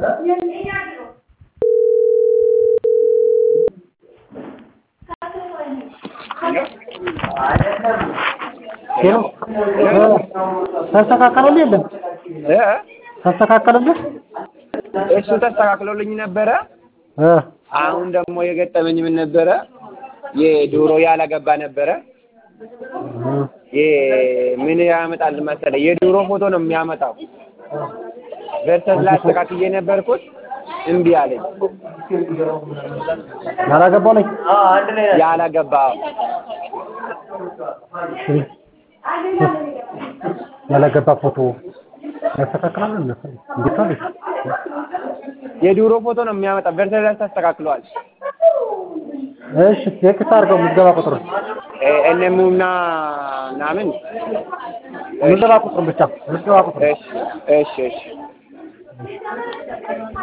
ተስተካከለልህ የለም እ ተስተካከለልህ? እሱ ተስተካክሎልኝ ነበረ። እ አሁን ደግሞ የገጠመኝ ምን ነበረ? የዶሮ ያላገባ ነበረ። ይሄ ምን ያመጣል መሰለህ? የዶሮ ፎቶ ነው የሚያመጣው። ቨርሰስ ላይ አስተካክዬ ነበርኩት እምቢ አለኝ። ያላገባው ላይ ያላገባ ያላገባ ፎቶ ያስተካክላል እነሱ እንዴት ነው? የዶሮ ፎቶ ነው የሚያመጣ። ቨርሰስ ላይ ተስተካክሏል። እሺ ቴክስት አድርገው ምዝገባ ቁጥር እነሙና ምናምን ምዝገባ ቁጥር ብቻ ምዝገባ ቁጥር እሺ እሺ እሺ